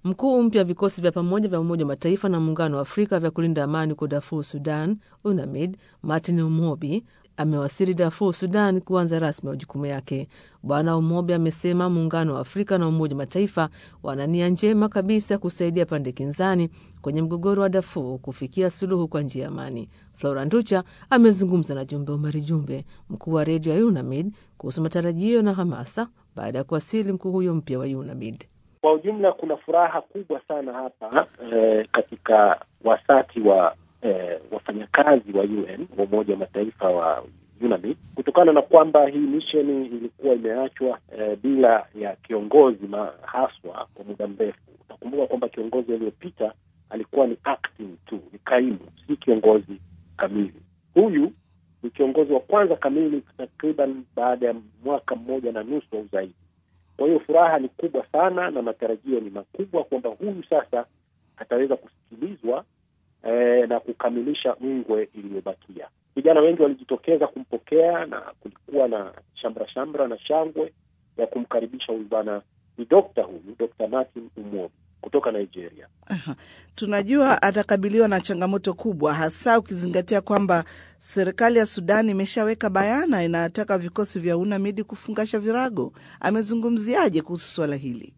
Mkuu mpya wa vikosi vya pamoja vya Umoja wa Mataifa na Muungano wa Afrika vya kulinda amani huko Darfur, Sudan, UNAMID, Martin Umobi amewasili Darfur, Sudan kuanza rasmi majukumu yake. Bwana Umobi amesema Muungano wa Afrika na Umoja wa Mataifa wana nia njema kabisa ya kusaidia pande kinzani kwenye mgogoro wa Darfur kufikia suluhu kwa njia ya amani. Flora Nducha amezungumza na Jumbe Umari Jumbe, mkuu wa redio ya UNAMID, kuhusu matarajio na hamasa baada ya kuwasili mkuu huyo mpya wa UNAMID. Kwa ujumla kuna furaha kubwa sana hapa eh, katika wasati wa eh, wafanyakazi wa UN wa Umoja wa Mataifa wa UNAMID kutokana na kwamba hii misheni ilikuwa imeachwa eh, bila ya kiongozi haswa kwa muda mrefu. Utakumbuka kwamba kiongozi aliyopita alikuwa ni acting tu, ni kaimu, si kiongozi kamili. Huyu ni kiongozi wa kwanza kamili takriban baada ya mwaka mmoja na nusu au zaidi. Kwa hiyo furaha ni kubwa sana na matarajio ni makubwa kwamba huyu sasa ataweza kusikilizwa eh, na kukamilisha ngwe iliyobakia. Vijana wengi walijitokeza kumpokea na kulikuwa na shamra shamra na shangwe ya kumkaribisha huyu bwana. Ni dokta huyu, Dr. Martin Umobi kutoka Nigeria. Aha. Tunajua atakabiliwa na changamoto kubwa, hasa ukizingatia kwamba serikali ya Sudan imeshaweka bayana inataka vikosi vya UNAMID kufungasha virago. Amezungumziaje kuhusu suala hili?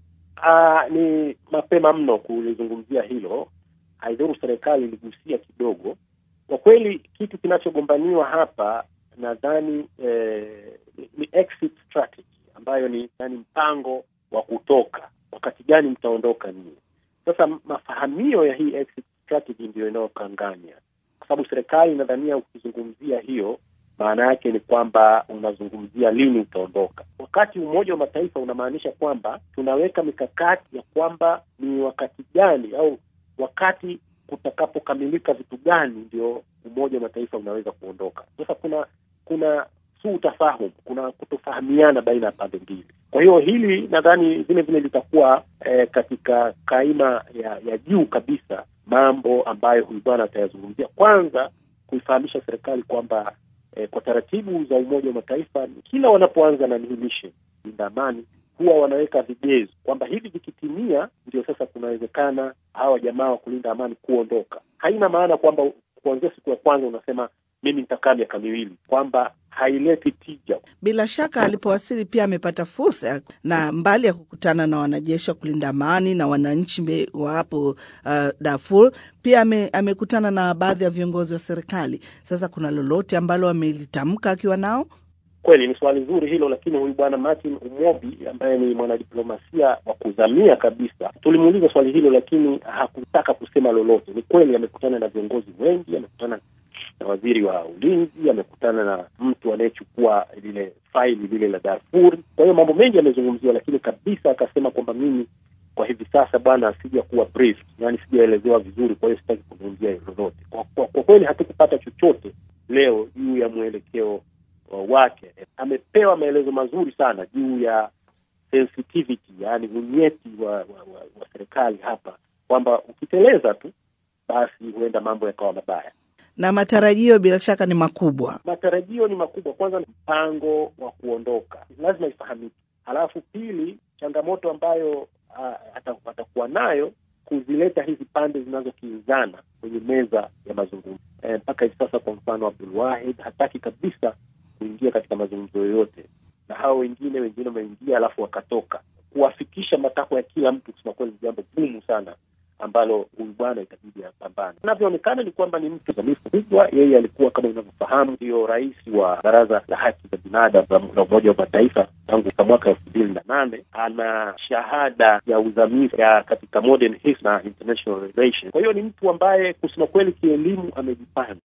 Aa, ni mapema mno kulizungumzia hilo. Haidhuru serikali iligusia kidogo. Kwa kweli kitu kinachogombaniwa hapa nadhani eh, ni exit strategy ambayo ni yani mpango wa kutoka wakati gani mtaondoka nini? Sasa mafahamio ya hii exit strategy ndio inayokanganya, kwa sababu serikali inadhania ukizungumzia hiyo, maana yake ni kwamba unazungumzia lini utaondoka, wakati Umoja wa Mataifa unamaanisha kwamba tunaweka mikakati ya kwamba ni wakati gani au wakati kutakapokamilika vitu gani ndio Umoja wa Mataifa unaweza kuondoka. Sasa kuna kuna su utafahumu, kuna kutofahamiana baina ya pande mbili. Kwa hiyo hili nadhani vile vile litakuwa eh, katika kaima ya, ya juu kabisa mambo ambayo huyu bwana atayazungumzia. Kwanza kuifahamisha serikali kwamba eh, kwa taratibu za Umoja wa Mataifa kila wanapoanza na hii mission linda amani huwa wanaweka vigezo kwamba hivi vikitimia, ndio sasa kunawezekana hawa jamaa wa kulinda amani kuondoka. Haina maana kwamba kuanzia siku ya kwanza unasema mimi nitakaa miaka miwili, kwamba haileti tija. Bila shaka alipowasili pia amepata fursa na mbali ya kukutana na wanajeshi wa kulinda amani na wananchi wa hapo uh, Darfur, pia ame, amekutana na baadhi ya viongozi wa serikali. Sasa kuna lolote ambalo amelitamka akiwa nao? Kweli ni swali zuri hilo, lakini huyu bwana Martin Umobi ambaye ni mwanadiplomasia wa kuzamia kabisa, tulimuuliza swali hilo, lakini hakutaka kusema lolote. Ni kweli amekutana na viongozi wengi, amekutana na waziri wa ulinzi, amekutana na mtu anayechukua lile faili lile la Darfur. Kwa hiyo mambo mengi yamezungumziwa, lakini kabisa akasema kwamba mimi kwa hivi sasa bwana, sija kuwa brief, yani sijaelezewa vizuri, kwa hiyo sitaki kuzungumzia lolote. Kwa, kwa, kwa kweli hatukupata chochote leo juu ya mwelekeo wake. Amepewa maelezo mazuri sana juu ya sensitivity, yani unyeti wa, wa, wa, wa serikali hapa, kwamba ukiteleza tu basi huenda mambo yakawa mabaya na matarajio bila shaka ni makubwa. Matarajio ni makubwa. Kwanza, mpango wa kuondoka lazima ifahamike, halafu pili, changamoto ambayo uh, atakuwa nayo kuzileta hizi pande zinazokinzana kwenye meza ya mazungumzo mpaka e, hivi sasa. Kwa mfano, Abdul Wahid hataki kabisa kuingia katika mazungumzo yoyote, na hao wengine wengine wameingia alafu wakatoka. Kuwafikisha matakwa ya kila mtu, kusema kweli, ni jambo gumu sana ambalo huyu bwana itabidi apambane. Inavyoonekana ni kwamba ni mtu zamifu kubwa. Yeye alikuwa kama unavyofahamu, ndio rais wa Baraza la Haki za Binadamu la Umoja wa Mataifa tangu mwaka elfu mbili na nane. Ana shahada ya uzamifu ya katika modern history na international relations. Kwa hiyo ni mtu ambaye kusema kweli kielimu amejipanga.